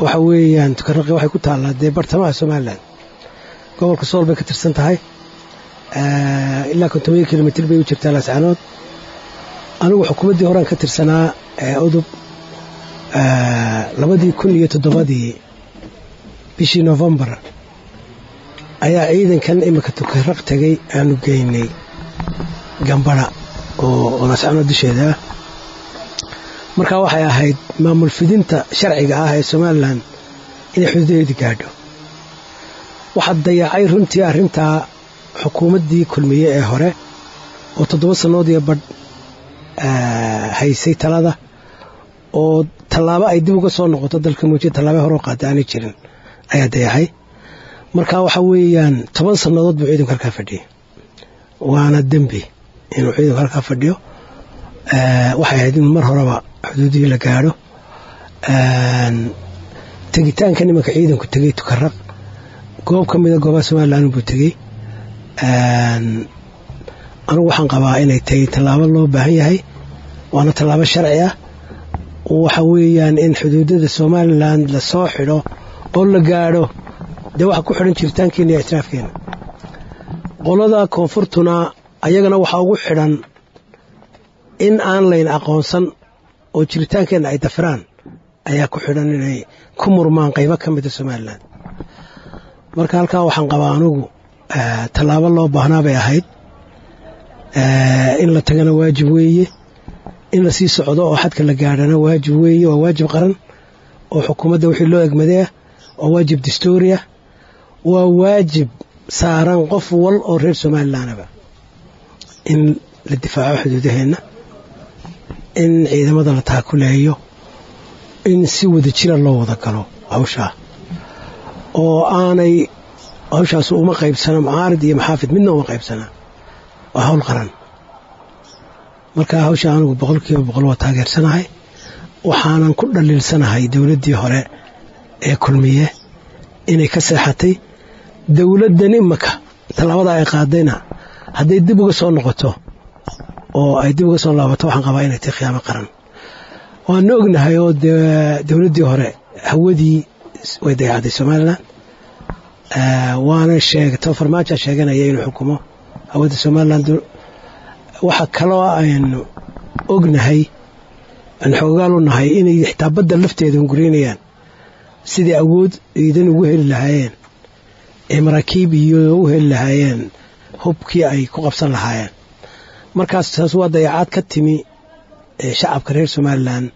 waxa weeyaan tukaraqi waxay ku taallaa dee bartamaha somalilan gobolka sool bay ka tirsan tahay ilaa kontomiya kilomitr bay u jirtaa laascaanood anigu xukuumaddii horean ka tirsanaa udub labadii kun iyo toddobadii bishii novembar ayaa ciidankan imika tukaraq tegay aanu geynay gambara oo laascaanood dusheeda ah markaa waxay ahayd maamul fidinta sharciga ah ee somalilan inay xuduudaheedi gaadho waxaa dayacay runtii arrintaa xukuumaddii kulmiye ee hore oo toddoba sannood iyo badh haysay talada oo tallaabo ay dib uga soo noqoto dalka muujiya tallaaba hore oo qaada aanay jirin ayaa dayacay marka waxa weeyaan toban sannadood buu ciidanku halkaa fadhiyay waana dembi inuu ciidanku halkaa fadhiyo waxay ahayd in mar horeba xuduudihii la gaadho tegitaankan imanka ciidanku tegey tukaraq goob ka mida goobaha somalilan buu tegey anigu waxaan qabaa inay tahay tallaabo loo baahan yahay waana tallaabo sharci ah waxa weeyaan in xuduudada somalilan lasoo xidho oo la gaadho dee waxa ku xidhan jiritaankeena iyo ictiraafkeena qolada koonfurtuna ayagana waxaa ugu xidhan in aan layn aqoonsan oo jiritaankeenna ay dafiraan ayaa ku xidhan inay ku murmaan qaybo ka mida somalilan marka halkaa waxaan qabaa anugu tallaabo loo baahnaa bay ahayd in la tagana waajib weeye in la sii socdo oo xadka la gaadhana waajib weeye waa waajib qaran oo xukuumadda wixii loo egmadeah waa waajib dastuuriah waa waajib saaran qof wal oo reer somalilanaba in la difaaco xuduudaheenna in ciidamada la taakuleeyo in si wada jira loo wada galo hawshaa oo aanay hawshaas uma qaybsana mucaarid iyo maxaafid midna uma qaybsanaa waa hawl qaran marka hawsha anigu boqol kiiba boqol waa taageersanahay waxaanan ku dhaliilsanahay dowladdii hore ee kulmiye inay ka seexatay dowladdan imaka tallaabada ay qaadayna hadday dib uga soo noqoto oo ay dib uga soo laabato waxaan qabaa inay tahay khiyaamo qaran waana ognahay oo dowladdii hore hawadii way dayacday somalilan waana sheegto farmaaja sheeganaya inuu xukumo hawada somalilan waxa kaloo aynu ognahay aan xoogaal u nahay inay xitaa badda lafteeda hunguraynayaan sidai awood ciidan ugu heli lahaayeen ee maraakiib iyo u heli lahaayeen hubkii ay ku qabsan lahaayeen markaas taas waa dayacaad ka timi shacabka reer somalilan